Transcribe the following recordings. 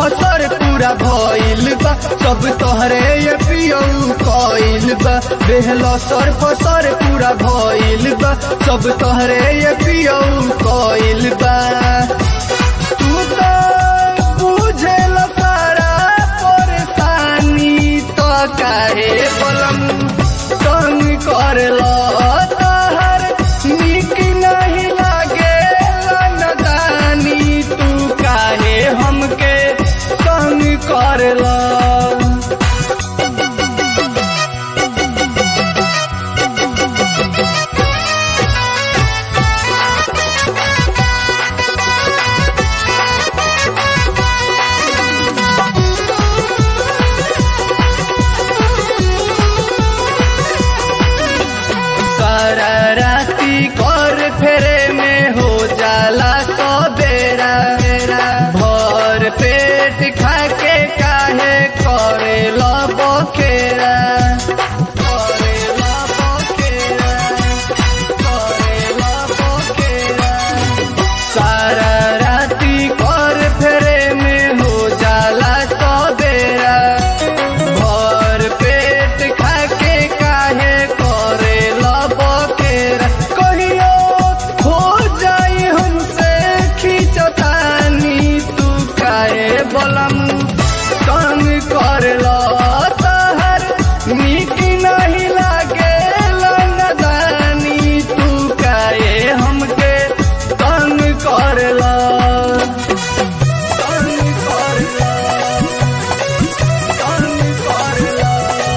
फसर पूरा भइल बा सब तोहरे ये पियऊ कइल बा बेहला सर फसर पूरा भइल बा सब तोहरे ये पियऊ कइल बा तू तो बुझेल सारा परेशानी तो काहे बलम तंग करल तहर निक नहीं लागे नदानी तू काहे हमके तंग करला सारा राती कर फेरे में हो जाला तो बेरा बेरा भर पेट खा के काहे करे लो बखेरा करे लो बखेरा करे लो बखेरा सारा राती कर फेरे में हो जाला तो बेरा भर पेट खा के काहे करे लबकेरा कहियो हो जाई हमसे खींचतानी तू काहे बलम तंग करला तहर निक नहीं लागे नदानी तू काहे हमके तंग करला तंग करला तंग करला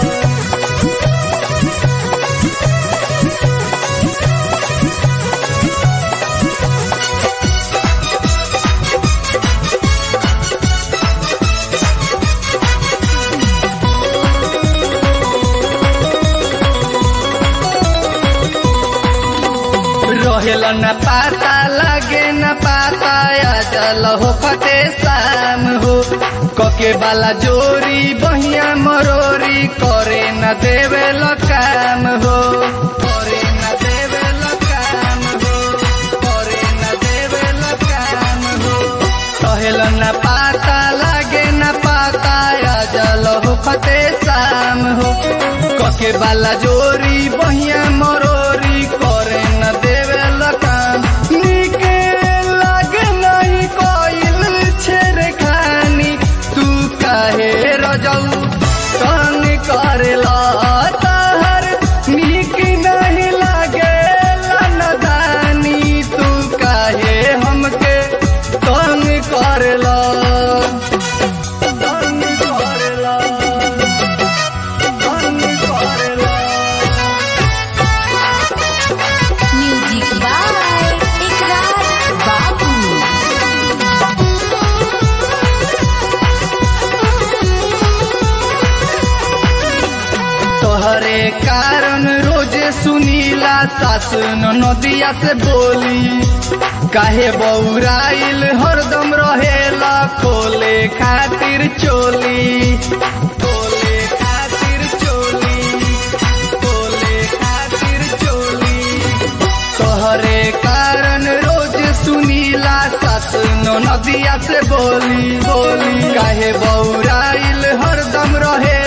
रहेल न पाता लागे न पाता या जल हो फते शाम हो कके वाला जोरी बहिया मरोरी करे न देवे काम हो करे न देवे काम हो करे न देवे काम हो रहेल न पाता लागे न पाता या जल हो फते शाम हो कके वाला जोरी बहिया मरोरी करे न देवे काम निके लागे नहीं कोइल छेरे खानी तू काहे रजऊ तंग करेला तहर निक नहीं लागे नदानी तू काहे हमके तंग करेला तंग करेला तंग करेला म्यूजिक बाय इकरार बाबू तोहरे कारण रोजे सुनीला सास नदिया से बोली काहे बौराइल हरदम रहेला खोले खातिर चोली खोले खातिर चोली खोले खातिर चोली तोहरे कारण रोज सुनीला सास नदिया से बोली बोली काहे बौराइल हरदम रहे